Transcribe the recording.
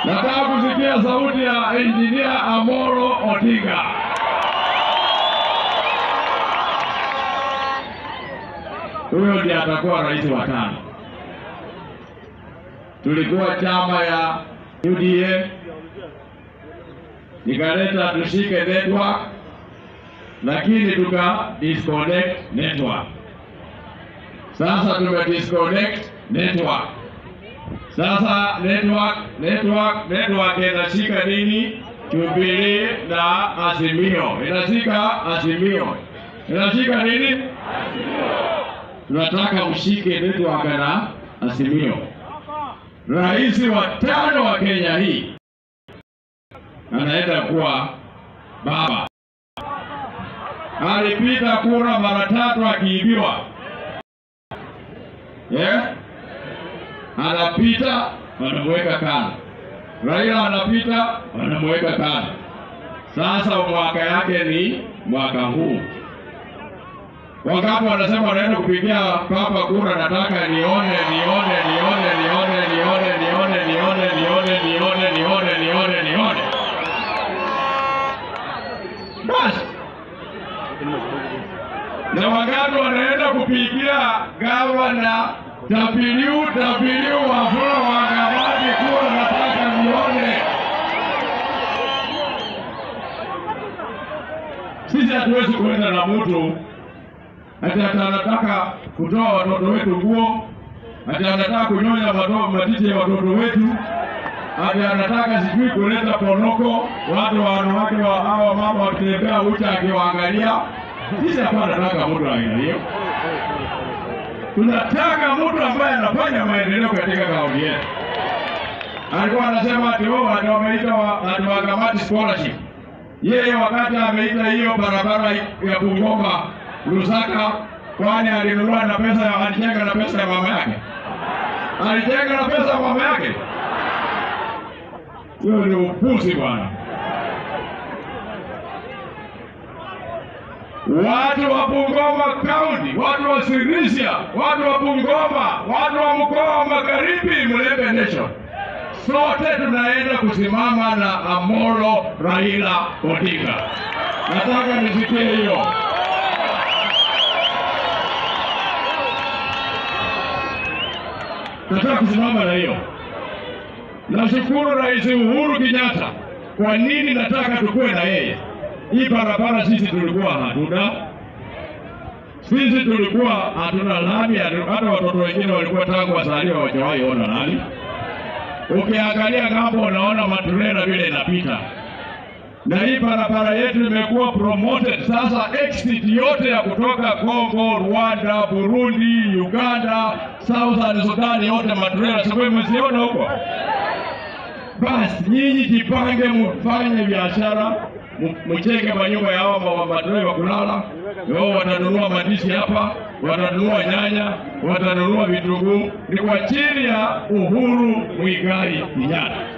Nataka kusikia sauti ya Engineer Amoro Odinga. Huyo ndiye atakuwa rais wa tano. Tulikuwa chama ya UDA, nikaleta tushike network, lakini tuka disconnect network. Sasa tume disconnect network. Sasa network network network inashika nini? Jubilee na Azimio inashika Azimio inashika nini? Tunataka ushike network na Azimio. Rais wa tano wa Kenya hii anaenda kuwa baba. Alipita kura mara tatu akiibiwa, yeah? anapita wanamweka kando. Raila anapita wanamweka kando. Sasa mwaka yake ni mwaka huu. Wangapi wanasema wanaenda kupigia papa kura? Nataka nione, nione, nione, nione, nione, nione, nione, nione, nione, nione, nione, nione. Basi na wangapi wanaenda kupigia gavana WW Wafula Wangabadi kura? Nataka nione. Sisi hatuwezi kuenda na mtu ati ati anataka kutoa watoto wetu nguo, ati anataka kunyonya mato- matiti ya watoto wetu, ati anataka sijui kuleta ponoko, watu wa wanawake wa hawa mama wakitembea ucha akiwaangalia. Sisi hapa nataka mtu wa aina hiyo. Tunataka mtu ambaye anafanya maendeleo katika kaunti yetu. Alikuwa anasema ati wao ati wameita wa- ati wakamati scholarship. Yeye wakati ameita hiyo barabara ya Bungoma Lusaka, kwani alinunua na pesa ya alijenga na pesa ya mama yake? Alijenga na pesa ya mama yake? Hiyo ni upuzi bwana. Watu wa Bungoma County, watu wa Sirisia, watu wa Bungoma, watu wa mkoa wa Magharibi, Mlembe Nation, sote tunaenda kusimama na Amolo Raila Odinga. Nataka nisikie hiyo. Nataka kusimama na hiyo. Nashukuru Rais Uhuru Kenyatta. Kwa nini nataka tukuwe na yeye? Hii barabara sisi tulikuwa hatuna, sisi tulikuwa hatuna lami, hatu- hata watoto wengine walikuwa tangu wazaliwa hawajawahi ona lami. Ukiangalia ng'ambo unaona maturela vile inapita, na hii barabara yetu imekuwa promoted sasa. Exit yote ya kutoka Congo, Rwanda, Burundi, Uganda, Southern Sudan, yote maturela sikuwa mmeziona huko. Basi nyinyi jipange, mfanye biashara, mu- mchenge manyumba ya hawa ma- madereva wa kulala. Wao watanunua madishi hapa, watanunua nyanya, watanunua vitunguu. Ni kwa chini ya Uhuru Muigai Kenyatta.